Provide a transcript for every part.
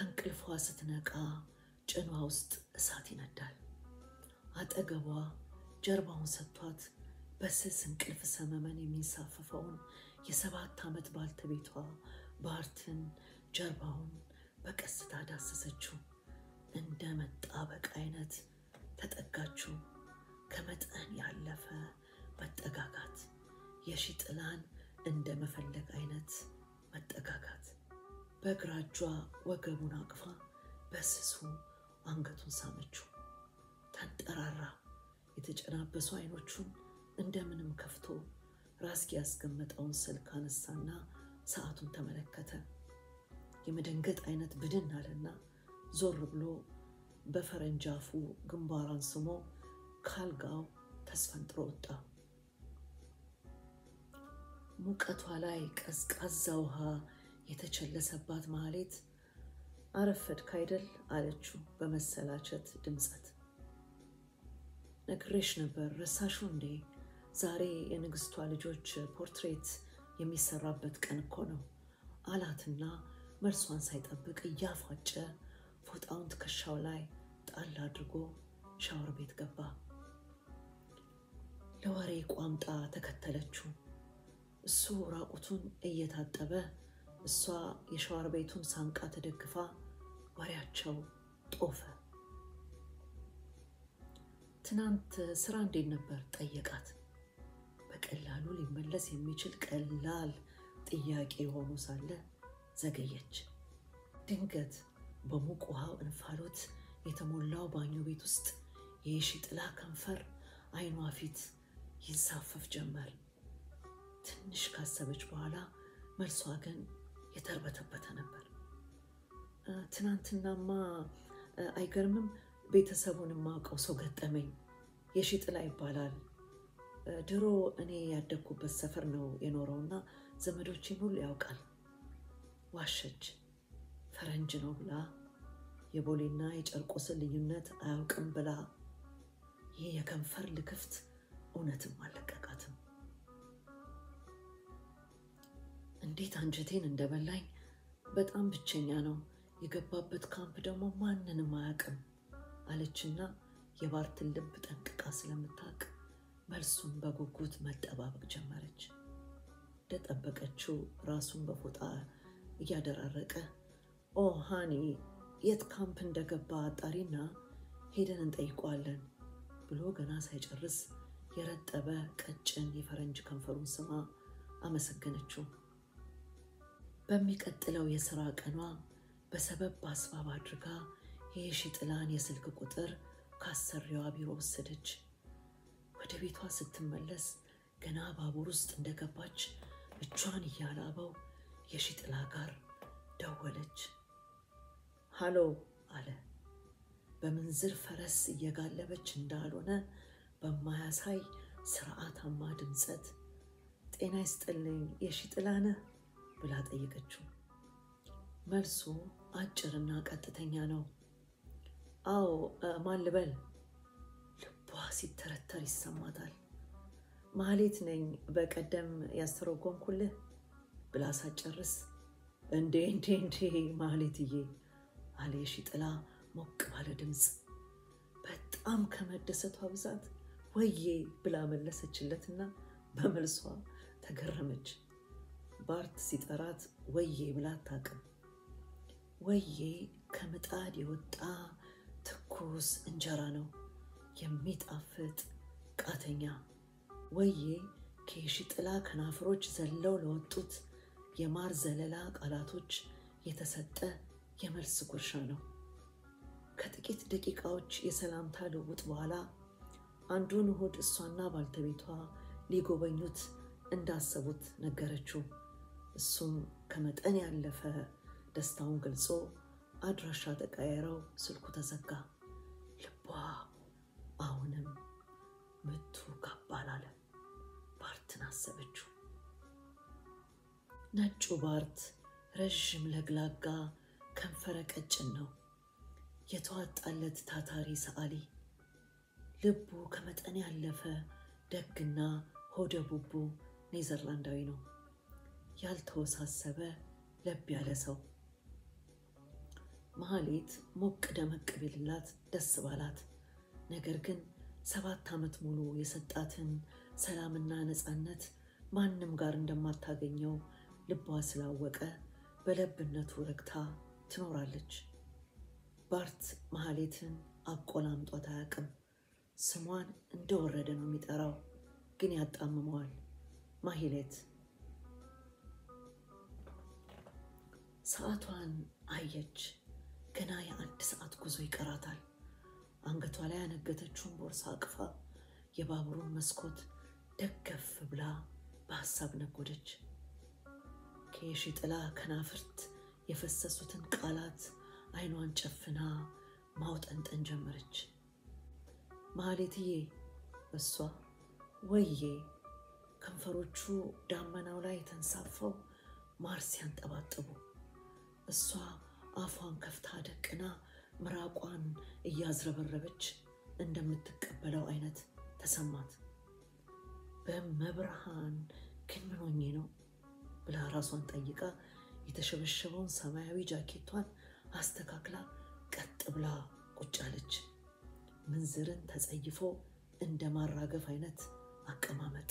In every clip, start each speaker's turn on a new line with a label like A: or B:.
A: ከእንቅልፏ ስትነቃ ጭኗ ውስጥ እሳት ይነዳል። አጠገቧ ጀርባውን ሰጥቷት በስስ እንቅልፍ ሰመመን የሚንሳፈፈውን የሰባት ዓመት ባልተቤቷ ባርትን ጀርባውን በቀስታ ዳሰሰችው። እንደ መጣበቅ አይነት ተጠጋችው። ከመጠን ያለፈ መጠጋጋት፣ የሺ ጥላን እንደ መፈለግ አይነት መጠጋጋት። በግራ እጇ ወገቡን አቅፋ በስሱ አንገቱን ሳመችው። ተንጠራራ። የተጨናበሱ አይኖቹን እንደምንም ከፍቶ ራስጌ ያስቀመጠውን ስልክ አነሳና ሰዓቱን ተመለከተ። የመደንገጥ አይነት ብድን አለና ዞር ብሎ በፈረንጅ አፉ ግንባሯን ስሞ ካልጋው ተስፈንጥሮ ወጣ። ሙቀቷ ላይ ቀዝቃዛ ውሃ የተቸለሰባት ማህሌት አረፈድክ አይደል አለችው በመሰላቸት ድምፀት። ነግሬሽ ነበር ረሳሹ እንዴ? ዛሬ የንግስቷ ልጆች ፖርትሬት የሚሰራበት ቀን እኮ ነው አላትና መልሷን ሳይጠብቅ እያፏጨ ፎጣውን ትከሻው ላይ ጣል አድርጎ ሻወር ቤት ገባ። ለወሬ ቋምጣ ተከተለችው። እሱ ራቁቱን እየታጠበ እሷ የሻወር ቤቱን ሳንቃ ተደግፋ ወሬያቸው ጦፈ። ትናንት ስራ እንዴት ነበር ጠየቃት። በቀላሉ ሊመለስ የሚችል ቀላል ጥያቄ ሆኖ ሳለ ዘገየች። ድንገት በሙቅ ውሃው እንፋሎት የተሞላው ባኞ ቤት ውስጥ የሺ ጥላ ከንፈር አይኗ ፊት ይንሳፈፍ ጀመር። ትንሽ ካሰበች በኋላ መልሷ ግን የተርበተበተ ነበር። ትናንትናማ አይገርምም፣ ቤተሰቡን የማውቀው ሰው ገጠመኝ። የሺ ጥላ ይባላል። ድሮ እኔ ያደግኩበት ሰፈር ነው የኖረውና ዘመዶችን ሁሉ ያውቃል። ዋሸች። ፈረንጅ ነው ብላ የቦሌና የጨርቆስን ልዩነት አያውቅም ብላ ይህ የከንፈር ልክፍት እውነትም አልለቀቃትም። እንዴት አንጀቴን እንደበላኝ በጣም ብቸኛ ነው። የገባበት ካምፕ ደግሞ ማንንም አያውቅም አለችና የባርትን ልብ ጠንቅቃ ስለምታውቅ መልሱን በጉጉት መጠባበቅ ጀመረች። እንደጠበቀችው ራሱን በፎጣ እያደራረቀ ኦ ሃኒ የት ካምፕ እንደገባ አጣሪና ሄደን እንጠይቀዋለን ብሎ ገና ሳይጨርስ የረጠበ ቀጭን የፈረንጅ ከንፈሩን ስማ አመሰገነችው። በሚቀጥለው የሥራ ቀኗ በሰበብ በአስባብ አድርጋ የሺ ጥላን የስልክ ቁጥር ካሰሪዋ ቢሮ ወሰደች። ወደ ቤቷ ስትመለስ ገና ባቡር ውስጥ እንደገባች እጇን እያላበው የሺ ጥላ ጋር ደወለች። ሃሎ አለ። በምንዝር ፈረስ እየጋለበች እንዳልሆነ በማያሳይ ስርዓታማ ድምፀት ጤና ይስጥልኝ የሺ ጥላ ነህ ብላ ጠየቀችው። መልሱ አጭርና ቀጥተኛ ነው። አዎ ማን ልበል? ልቧ ሲተረተር ይሰማታል። ማህሌት ነኝ በቀደም ያስተረጎምኩልህ ብላ ሳጨርስ እንዴ እንዴ እንዴ ማህሌትዬ አለ የሺ ጥላ ሞቅ ባለ ድምፅ። በጣም ከመደሰቷ ብዛት ወዬ ብላ መለሰችለትና በመልሷ ተገረመች። ባርት ሲጠራት ወዬ ብላ አታውቅም። ወዬ ከምጣድ የወጣ ትኩስ እንጀራ ነው፣ የሚጣፍጥ ቃተኛ። ወዬ ከየሺ ጥላ ከናፍሮች ዘለው ለወጡት የማር ዘለላ ቃላቶች የተሰጠ የመልስ ጉርሻ ነው። ከጥቂት ደቂቃዎች የሰላምታ ልውውጥ በኋላ አንዱን እሁድ እሷና ባልተቤቷ ሊጎበኙት እንዳሰቡት ነገረችው። እሱም ከመጠን ያለፈ ደስታውን ገልጾ አድራሻ ተቀያይረው ስልኩ ተዘጋ። ልቧ አሁንም ምቱ ጋብ አላለም። ባርትን አሰበችው። ነጩ ባርት ረዥም ለግላጋ ከንፈረ ቀጭን ነው። የተዋጣለት ታታሪ ሰዓሊ፣ ልቡ ከመጠን ያለፈ ደግና ሆደ ቡቡ ኔዘርላንዳዊ ነው። ያልተወሳሰበ ለብ ያለ ሰው። መሀሌት ሞቅ ደመቅ ቢልላት ደስ ባላት። ነገር ግን ሰባት ዓመት ሙሉ የሰጣትን ሰላምና ነፃነት ማንም ጋር እንደማታገኘው ልቧ ስላወቀ በለብነቱ ረግታ ትኖራለች። ባርት መሀሌትን አቆላምጧት አያውቅም። ስሟን እንደወረደ ነው የሚጠራው፣ ግን ያጣምመዋል። ማሂሌት ሰዓቷን አየች። ገና የአንድ ሰዓት ጉዞ ይቀራታል። አንገቷ ላይ ያነገተችውን ቦርሳ አቅፋ የባቡሩን መስኮት ደገፍ ብላ በሀሳብ ነጎደች። ከየሺ ጥላ ከናፍርት የፈሰሱትን ቃላት አይኗን ጨፍና ማውጠንጠን ጀመረች። ማህሌትዬ፣ እሷ ወዬ፣ ከንፈሮቹ ዳመናው ላይ ተንሳፈው ማር ሲያንጠባጥቡ፣ እሷ አፏን ከፍታ ደቅና ምራቋን እያዝረበረበች እንደምትቀበለው አይነት ተሰማት። በመብርሃን ግን ምን ሆኜ ነው ብላ ራሷን ጠይቃ የተሸበሸበውን ሰማያዊ ጃኬቷን አስተካክላ ቀጥ ብላ ቁጭ አለች። ምንዝርን ተጸይፎ እንደ ማራገፍ አይነት አቀማመጥ።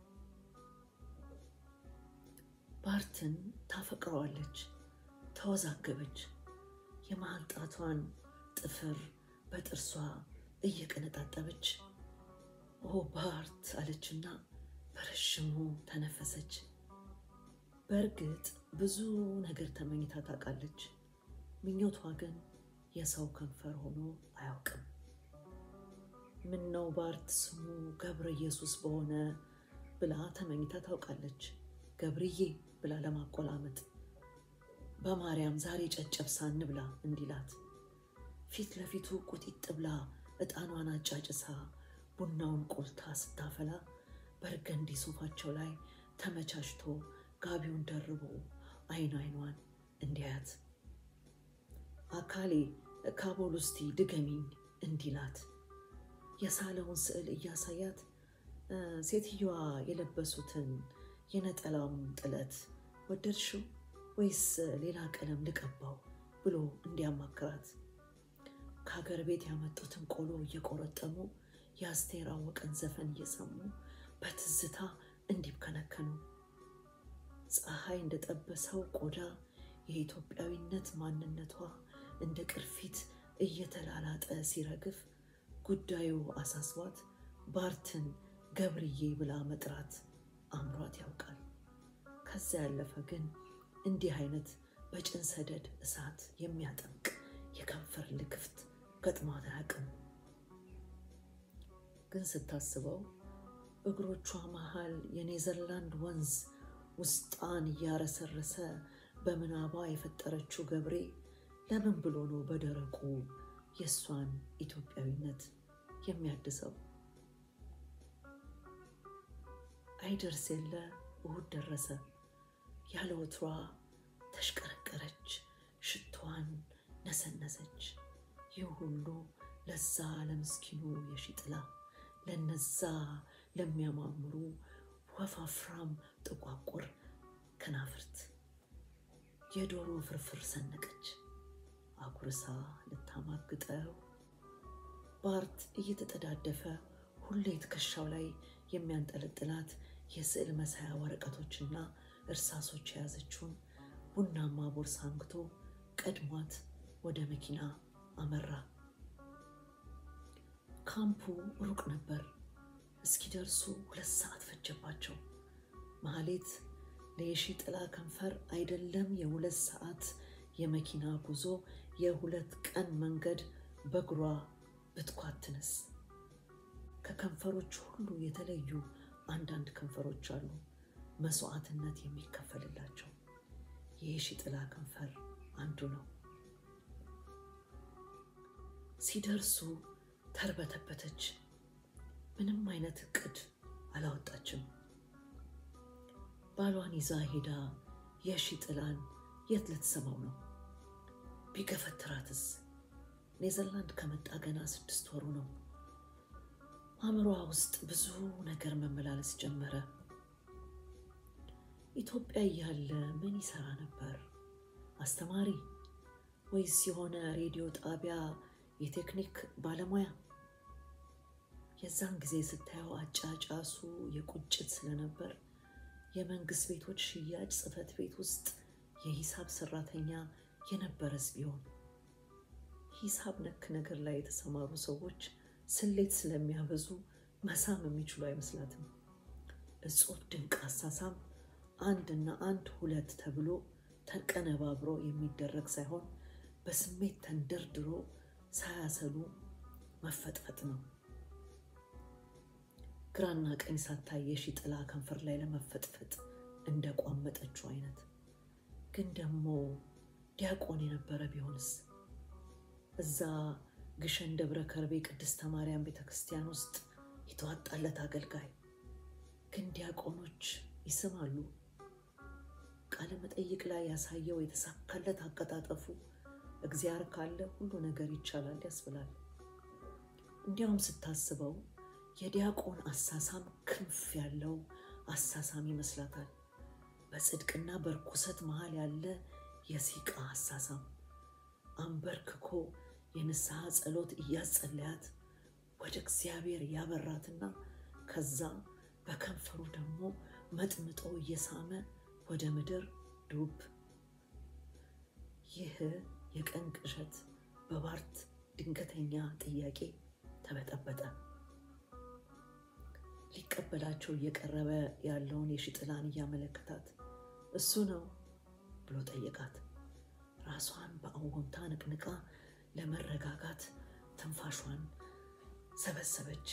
A: ባርትን ታፈቅረዋለች። ተወዛገበች። የመሀል ጣቷን ጥፍር በጥርሷ እየቀነጣጠበች ኦ ባርት አለችና በረዥሙ ተነፈሰች። በእርግጥ ብዙ ነገር ተመኝታ ታውቃለች። ምኞቷ ግን የሰው ከንፈር ሆኖ አያውቅም። ምን ነው ባርት ስሙ ገብረ ኢየሱስ በሆነ ብላ ተመኝታ ታውቃለች። ገብርዬ ብላ ለማቆላመጥ በማርያም ዛሬ ጨጨብሳ እንብላ እንዲላት ፊት ለፊቱ ቁጢጥ ብላ ዕጣኗን አጫጭሳ ቡናውን ቆልታ ስታፈላ በርገንዲ ሶፋቸው ላይ ተመቻችቶ ጋቢውን ደርቦ አይን አይኗን እንዲያያት አካሌ ካቦል ውስቲ ድገሚኝ እንዲላት የሳለውን ስዕል እያሳያት ሴትየዋ የለበሱትን የነጠላውን ጥለት ወደድሽው ወይስ ሌላ ቀለም ልቀባው ብሎ እንዲያማክራት ከሀገር ቤት ያመጡትን ቆሎ እየቆረጠሙ የአስቴር አወቀን ዘፈን እየሰሙ በትዝታ እንዲብከነከኑ ፀሐይ እንደጠበሰው ቆዳ የኢትዮጵያዊነት ማንነቷ እንደ ቅርፊት እየተላላጠ ሲረግፍ ጉዳዩ አሳስቧት ባርትን ገብርዬ ብላ መጥራት አምሯት ያውቃል። ከዚያ ያለፈ ግን እንዲህ አይነት በጭን ሰደድ እሳት የሚያጠምቅ የከንፈር ልክፍት ገጥሟት አያውቅም። ግን ስታስበው እግሮቿ መሃል የኔዘርላንድ ወንዝ ውስጣን እያረሰረሰ በምናቧ የፈጠረችው ገብሬ ለምን ብሎ ነው በደረቁ የእሷን ኢትዮጵያዊነት የሚያድሰው? አይደርስ የለ እሁድ ደረሰ። ያለ ወትሯ ተሽቀረቀረች፣ ሽቷን ነሰነሰች። ይህ ሁሉ ለዛ ለምስኪኑ የሺጥላ ለነዛ ለሚያማምሩ ወፋፍራም ጥቋቁር ከናፍርት የዶሮ ፍርፍር ሰነቀች። አጉርሳ ልታማግጠው ባርት እየተጠዳደፈ ሁሌ ትከሻው ላይ የሚያንጠለጥላት የስዕል መሳያ ወረቀቶችና እርሳሶች የያዘችውን ቡናማ ቦርሳ አንግቶ ቀድሟት ወደ መኪና አመራ። ካምፑ ሩቅ ነበር። እስኪደርሱ ሁለት ሰዓት ፈጀባቸው። ማህሌት ለየሺ ጥላ ከንፈር አይደለም የሁለት ሰዓት የመኪና ጉዞ የሁለት ቀን መንገድ በእግሯ ብትኳትንስ? ከከንፈሮች ሁሉ የተለዩ አንዳንድ ከንፈሮች አሉ መስዋዕትነት የሚከፈልላቸው። የየሺ ጥላ ከንፈር አንዱ ነው። ሲደርሱ ተርበተበተች። ምንም አይነት እቅድ አላወጣችም። ባሏን ይዛ ሄዳ የሺ ጥላን የት ልትሰማው ነው? ቢገፈትራትስ? ኔዘርላንድ ከመጣ ገና ስድስት ወሩ ነው። አእምሯ ውስጥ ብዙ ነገር መመላለስ ጀመረ። ኢትዮጵያ እያለ ምን ይሰራ ነበር? አስተማሪ፣ ወይስ የሆነ ሬዲዮ ጣቢያ የቴክኒክ ባለሙያ? የዛን ጊዜ ስታየው አጫጫሱ የቁጭት ስለነበር የመንግስት ቤቶች ሽያጭ ጽሕፈት ቤት ውስጥ የሂሳብ ሰራተኛ የነበረስ ቢሆን ሂሳብ ነክ ነገር ላይ የተሰማሩ ሰዎች ስሌት ስለሚያበዙ መሳም የሚችሉ አይመስላትም። እጹብ ድንቅ አሳሳም አንድና አንድ ሁለት ተብሎ ተቀነባብሮ የሚደረግ ሳይሆን በስሜት ተንደርድሮ ሳያሰሉ መፈጥፈጥ ነው። ግራና ቀኝ ሳታይ የሺ ጥላ ከንፈር ላይ ለመፈጥፈጥ እንደ ቋመጠችው አይነት። ግን ደግሞ ዲያቆን የነበረ ቢሆንስ? እዛ ግሸን ደብረ ከርቤ ቅድስተ ማርያም ቤተ ክርስቲያን ውስጥ የተዋጣለት አገልጋይ። ግን ዲያቆኖች ይስማሉ። ቃለ መጠይቅ ላይ ያሳየው የተሳካለት አቀጣጠፉ እግዚአብሔር ካለ ሁሉ ነገር ይቻላል ያስብላል። እንዲያውም ስታስበው የዲያቆን አሳሳም ክንፍ ያለው አሳሳም ይመስላታል። በጽድቅና በርኩሰት መሃል ያለ የሲቃ አሳሳም አንበርክኮ የንስሐ ጸሎት እያጸለያት ወደ እግዚአብሔር ያበራትና ከዛ በከንፈሩ ደግሞ መጥምጦ እየሳመ ወደ ምድር ዱብ። ይህ የቀን ቅዠት በባርት ድንገተኛ ጥያቄ ተበጠበጠ። ሊቀበላቸው እየቀረበ ያለውን የሺጥላን እያመለከታት እሱ ነው ብሎ ጠየቃት። ራሷን በአዎንታ ንቅንቃ ለመረጋጋት ትንፋሿን ሰበሰበች።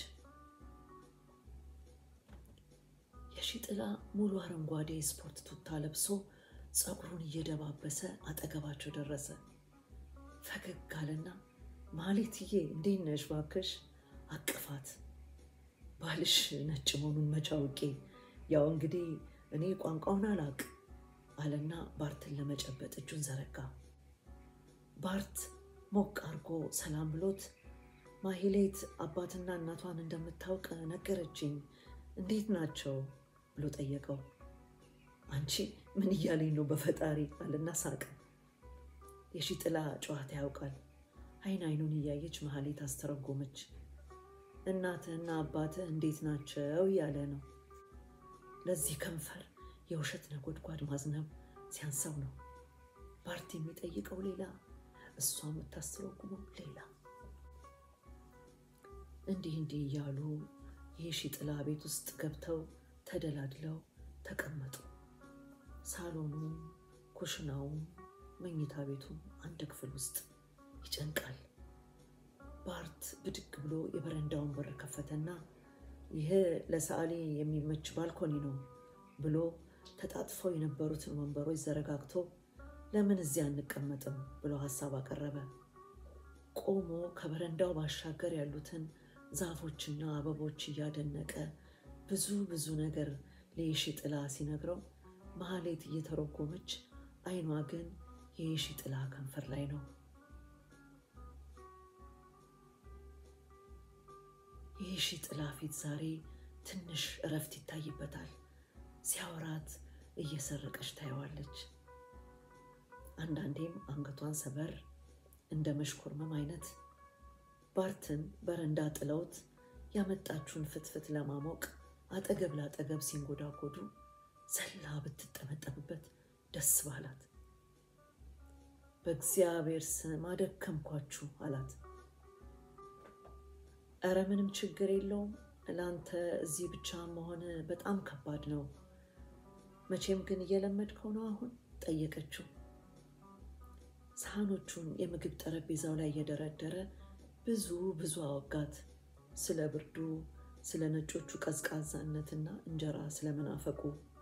A: የሺጥላ ሙሉ አረንጓዴ ስፖርት ቱታ ለብሶ ፀጉሩን እየደባበሰ አጠገባቸው ደረሰ። ፈገግ አለና ማሌትዬ እንዴት ነሽ ባክሽ አቅፋት። ባልሽ ነጭ መሆኑን መቼ አውቄ፣ ያው እንግዲህ እኔ ቋንቋውን አላቅ አለና ባርትን ለመጨበጥ እጁን ዘረጋ። ባርት ሞቅ አርጎ ሰላም ብሎት ማሂሌት አባትና እናቷን እንደምታውቅ ነገረችኝ፣ እንዴት ናቸው ብሎ ጠየቀው። አንቺ ምን እያለኝ ነው በፈጣሪ አለና ሳቀ። የሺጥላ ጨዋታ ያውቃል። አይን አይኑን እያየች መሀሌት አስተረጎመች። እናትህና አባትህ እንዴት ናቸው እያለ ነው። ለዚህ ከንፈር የውሸት ነጎድጓድ ማዝነብ ሲያንሰው ነው። ባርት የሚጠይቀው ሌላ፣ እሷ የምታስተረጉመው ሌላ። እንዲህ እንዲህ እያሉ የሺጥላ ቤት ውስጥ ገብተው ተደላድለው ተቀመጡ። ሳሎኑም ኩሽናውም መኝታ ቤቱም አንድ ክፍል ውስጥ ይጨንቃል። ባርት ብድግ ብሎ የበረንዳውን በር ከፈተና ይህ ለሰዓሊ የሚመች ባልኮኒ ነው ብሎ ተጣጥፈው የነበሩትን ወንበሮች ዘረጋግቶ ለምን እዚያ አንቀመጥም ብሎ ሀሳብ አቀረበ። ቆሞ ከበረንዳው ባሻገር ያሉትን ዛፎችና አበቦች እያደነቀ ብዙ ብዙ ነገር ለየሺጥላ ሲነግረው መሀሌት እየተረጎመች አይኗ ግን የየሺጥላ ከንፈር ላይ ነው። የየሺጥላ ፊት ዛሬ ትንሽ እረፍት ይታይበታል። ሲያወራት እየሰረቀች ታየዋለች። አንዳንዴም አንገቷን ሰበር እንደ መሽኮርመም አይነት ባርትን በረንዳ ጥለውት ያመጣችውን ፍትፍት ለማሞቅ አጠገብ ላጠገብ ሲንጎዳጎዱ ዘላ ብትጠመጠምበት ደስ ባላት። በእግዚአብሔር ስም አደከምኳችሁ አላት። እረ ምንም ችግር የለውም ለአንተ እዚህ ብቻ መሆን በጣም ከባድ ነው። መቼም ግን እየለመድከው ነው አሁን ጠየቀችው። ሳህኖቹን የምግብ ጠረጴዛው ላይ እየደረደረ ብዙ ብዙ አወጋት። ስለ ብርዱ፣ ስለ ነጮቹ ቀዝቃዛነትና እንጀራ ስለመናፈቁ።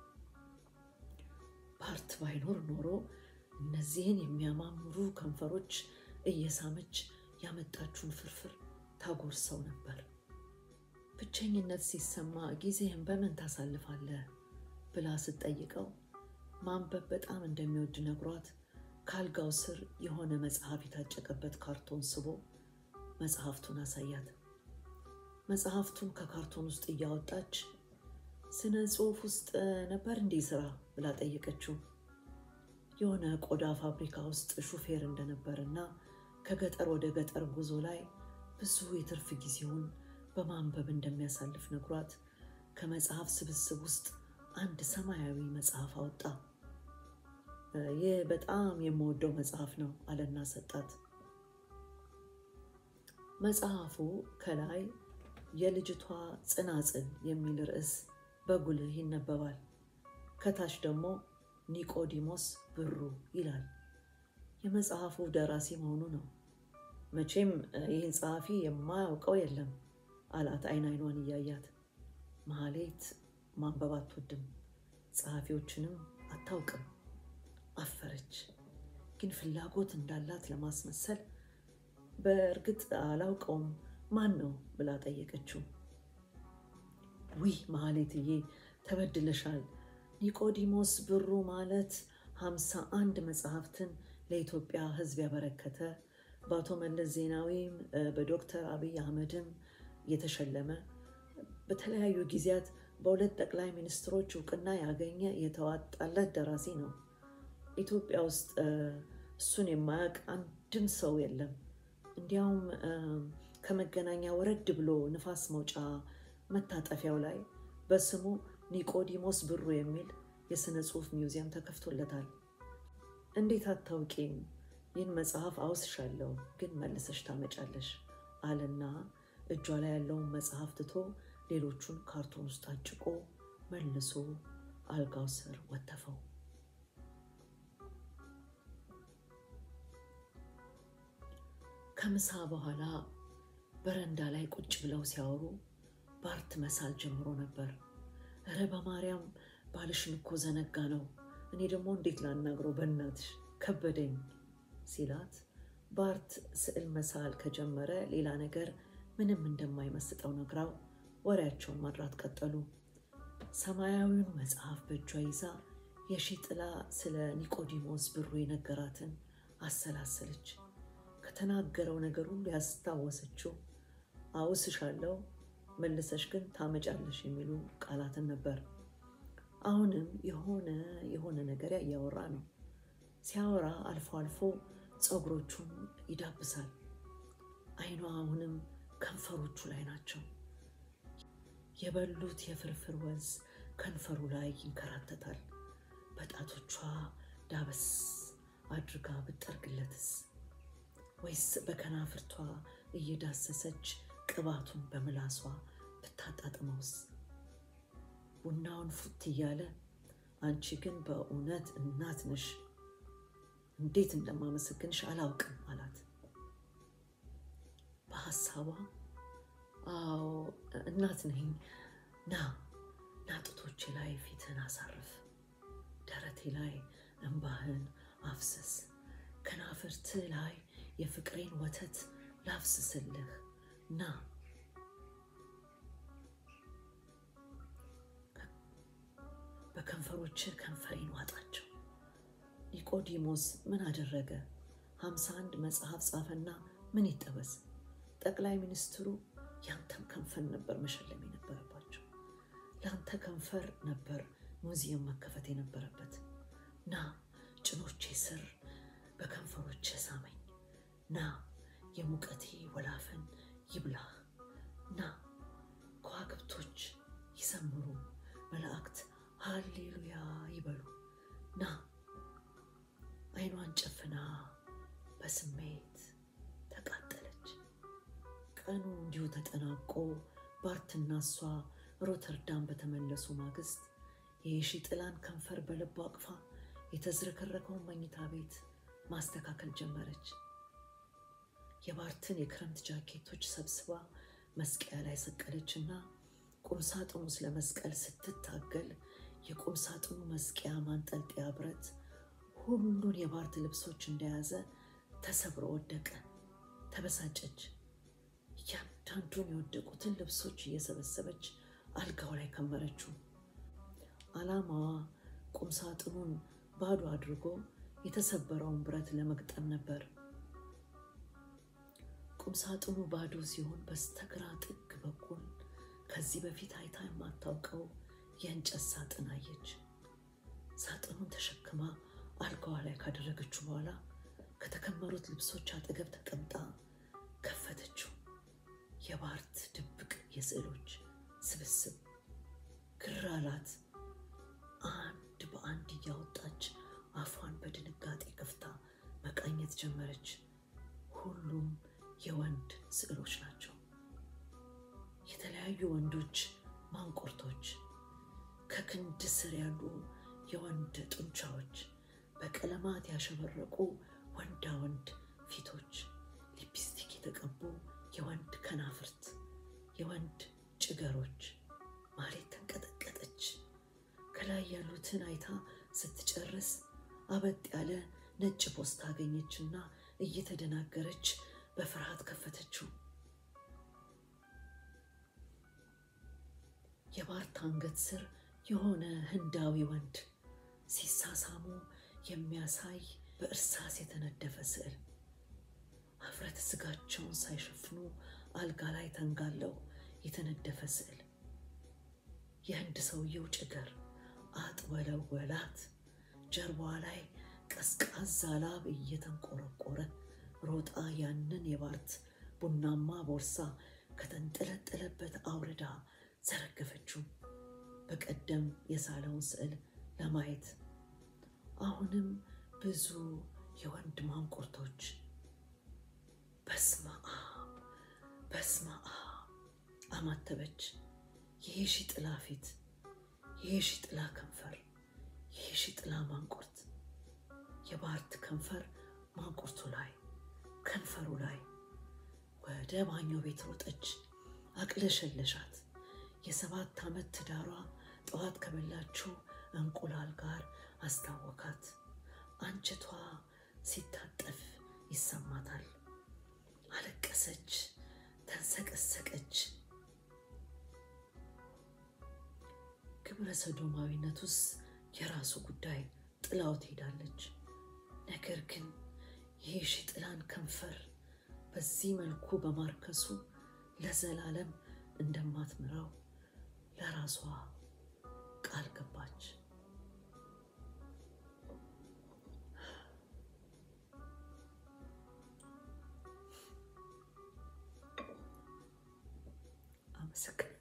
A: ባርት ባይኖር ኖሮ እነዚህን የሚያማምሩ ከንፈሮች እየሳመች ያመጣችውን ፍርፍር ታጎርሰው ነበር። ብቸኝነት ሲሰማ ጊዜህን በምን ታሳልፋለህ ብላ ስትጠይቀው ማንበብ በጣም እንደሚወድ ነግሯት ከአልጋው ስር የሆነ መጽሐፍ የታጨቀበት ካርቶን ስቦ መጽሐፍቱን አሳያት። መጽሐፍቱን ከካርቶን ውስጥ እያወጣች ስነ ጽሑፍ ውስጥ ነበር እንዲህ ስራ ብላ ጠየቀችው። የሆነ ቆዳ ፋብሪካ ውስጥ ሹፌር እንደነበርና ከገጠር ወደ ገጠር ጉዞ ላይ ብዙ የትርፍ ጊዜውን በማንበብ እንደሚያሳልፍ ነግሯት ከመጽሐፍ ስብስብ ውስጥ አንድ ሰማያዊ መጽሐፍ አወጣ። ይህ በጣም የምወደው መጽሐፍ ነው አለና ሰጣት። መጽሐፉ ከላይ የልጅቷ ጽናጽል የሚል ርዕስ በጉልህ ይነበባል። ከታች ደግሞ ኒቆዲሞስ ብሩ ይላል። የመጽሐፉ ደራሲ መሆኑ ነው። መቼም ይህን ጸሐፊ የማያውቀው የለም አላት አይን አይኗን እያያት። መሀሌት ማንበብ አትወድም፣ ጸሐፊዎችንም አታውቅም። አፈረች። ግን ፍላጎት እንዳላት ለማስመሰል በእርግጥ አላውቀውም ማን ነው ብላ ጠየቀችው። ዊህ መሀሌትዬ ተበድለሻል። ኒቆዲሞስ ብሩ ማለት ሀምሳ አንድ መጽሐፍትን ለኢትዮጵያ ሕዝብ ያበረከተ በአቶ መለስ ዜናዊም በዶክተር አብይ አህመድም የተሸለመ በተለያዩ ጊዜያት በሁለት ጠቅላይ ሚኒስትሮች እውቅና ያገኘ የተዋጣለት ደራሲ ነው። ኢትዮጵያ ውስጥ እሱን የማያውቅ አንድም ሰው የለም። እንዲያውም ከመገናኛ ወረድ ብሎ ንፋስ መውጫ መታጠፊያው ላይ በስሙ ኒቆዲሞስ ብሩ የሚል የሥነ ጽሑፍ ሚውዚየም ተከፍቶለታል። እንዴት አታውቂም? ይህን መጽሐፍ አውስሻለሁ፣ ግን መልሰሽ ታመጫለሽ አለና እጇ ላይ ያለውን መጽሐፍ ትቶ ሌሎቹን ካርቶን ውስጥ አጭቆ መልሶ አልጋው ስር ወተፈው። ከምሳ በኋላ በረንዳ ላይ ቁጭ ብለው ሲያወሩ ባርት መሳል ጀምሮ ነበር። እረ በማርያም ባልሽን እኮ ዘነጋ ነው። እኔ ደግሞ እንዴት ላናግረው በእናትሽ ከበደኝ ሲላት ባርት ስዕል መሳል ከጀመረ ሌላ ነገር ምንም እንደማይመስጠው ነግራው ወሬያቸውን ማድራት ቀጠሉ። ሰማያዊውን መጽሐፍ በእጇ ይዛ የሺ ጥላ ስለ ኒቆዲሞስ ብሩ የነገራትን አሰላሰለች። ከተናገረው ነገር ሁሉ ያስታወሰችው አውስሻለሁ መልሰሽ ግን ታመጫለሽ የሚሉ ቃላትን ነበር። አሁንም የሆነ የሆነ ነገር እያወራ ነው። ሲያወራ አልፎ አልፎ ፀጉሮቹን ይዳብሳል። አይኗ አሁንም ከንፈሮቹ ላይ ናቸው። የበሉት የፍርፍር ወዝ ከንፈሩ ላይ ይንከራተታል። በጣቶቿ ዳበስ አድርጋ ብጠርግለትስ ወይስ በከናፍርቷ እየዳሰሰች ቅባቱን በምላሷ ብታጣጥመውስ? ቡናውን ፉት እያለ አንቺ ግን በእውነት እናት ነሽ፣ እንዴት እንደማመሰግንሽ አላውቅም አላት። በሀሳቧ አዎ እናት ነኝ፣ ና ና ጡቶቼ ላይ ፊትህን አሳርፍ፣ ደረቴ ላይ እንባህን አፍስስ፣ ከናፍርትህ ላይ የፍቅሬን ወተት ላፍስስልህ ና በከንፈሮች ከንፈሬን ዋጣቸው። ኒቆዲሞስ ምን አደረገ? ሀምሳ አንድ መጽሐፍ ጻፈና ምን ይጠበስ? ጠቅላይ ሚኒስትሩ ያንተን ከንፈር ነበር መሸለም የነበረባቸው። ለአንተ ከንፈር ነበር ሙዚየም መከፈት የነበረበት። ና ጭኖቼ ስር በከንፈሮች ሳመኝ። ና የሙቀቴ ወላፈን ይብላህ። ና ከዋክብቶች ይዘምሩ፣ መላእክት ሃሌሉያ ይበሉ። ና አይኗን ጨፍና በስሜት ተቃጠለች። ቀኑ እንዲሁ ተጠናቆ ባርትና እሷ ሮተርዳም በተመለሱ ማግስት የሺ ጥላን ከንፈር በልቧ አቅፋ የተዝረከረከውን መኝታ ቤት ማስተካከል ጀመረች። የባርትን የክረምት ጃኬቶች ሰብስባ መስቀያ ላይ ሰቀለችና ቁምሳጥኑ ስለ መስቀል ስትታገል የቁምሳጥኑ መስቀያ ማንጠልጠያ ብረት ሁሉን የባርት ልብሶች እንደያዘ ተሰብሮ ወደቀ። ተበሳጨች። እያንዳንዱን የወደቁትን ልብሶች እየሰበሰበች አልጋው ላይ ከመረችው። ዓላማዋ ቁምሳጥኑን ባዶ አድርጎ የተሰበረውን ብረት ለመግጠም ነበር። ቁምሳጥኑ ባዶ ሲሆን በስተግራ ጥግ በኩል ከዚህ በፊት አይታ የማታውቀው የእንጨት ሳጥን አየች። ሳጥኑን ተሸክማ አልጋዋ ላይ ካደረገችው በኋላ ከተከመሩት ልብሶች አጠገብ ተቀምጣ ከፈተችው። የባርት ድብቅ የስዕሎች ስብስብ ግር አላት። አንድ በአንድ እያወጣች አፏን በድንጋጤ ከፍታ መቃኘት ጀመረች። ሁሉም የወንድ ስዕሎች ናቸው። የተለያዩ ወንዶች ማንቆርቶች፣ ከክንድ ስር ያሉ የወንድ ጡንቻዎች፣ በቀለማት ያሸበረቁ ወንዳ ወንድ ፊቶች፣ ሊፕስቲክ የተቀቡ የወንድ ከናፍርት፣ የወንድ ጭገሮች። ማሌት ተንቀጠቀጠች። ከላይ ያሉትን አይታ ስትጨርስ አበጥ ያለ ነጭ ፖስታ አገኘችና እየተደናገረች በፍርሃት ከፈተችው። የባርት አንገት ስር የሆነ ህንዳዊ ወንድ ሲሳሳሙ የሚያሳይ በእርሳስ የተነደፈ ስዕል። ሀፍረተ ስጋቸውን ሳይሸፍኑ አልጋ ላይ ተንጋለው የተነደፈ ስዕል። የህንድ ሰውየው ጭገር አጥወለወላት። ጀርባዋ ላይ ቀዝቃዛ ላብ እየተንቆረቆረ ሮጣ ያንን የባርት ቡናማ ቦርሳ ከተንጠለጠለበት አውርዳ ዘረገፈችው። በቀደም የሳለውን ስዕል ለማየት አሁንም ብዙ የወንድ ማንቁርቶች። በስመ አብ በስመ አብ አማተበች። የሺ ጥላ ፊት፣ የሺ ጥላ ከንፈር፣ የሺ ጥላ ማንቁርት። የባርት ከንፈር ማንቁርቱ ላይ፣ ከንፈሩ ላይ። ወደ ባኞ ቤት ሮጠች፣ አቅለሸለሻት። የሰባት ዓመት ትዳሯ ጠዋት ከበላችው እንቁላል ጋር አስታወካት። አንጀቷ ሲታጠፍ ይሰማታል። አለቀሰች፣ ተንሰቀሰቀች። ግብረ ሰዶማዊነቱስ የራሱ ጉዳይ ጥላው ትሄዳለች። ነገር ግን ይህ ሺ ጥላን ከንፈር በዚህ መልኩ በማርከሱ ለዘላለም እንደማትምራው ለራሷ ቃል ገባች። አመሰግናለሁ።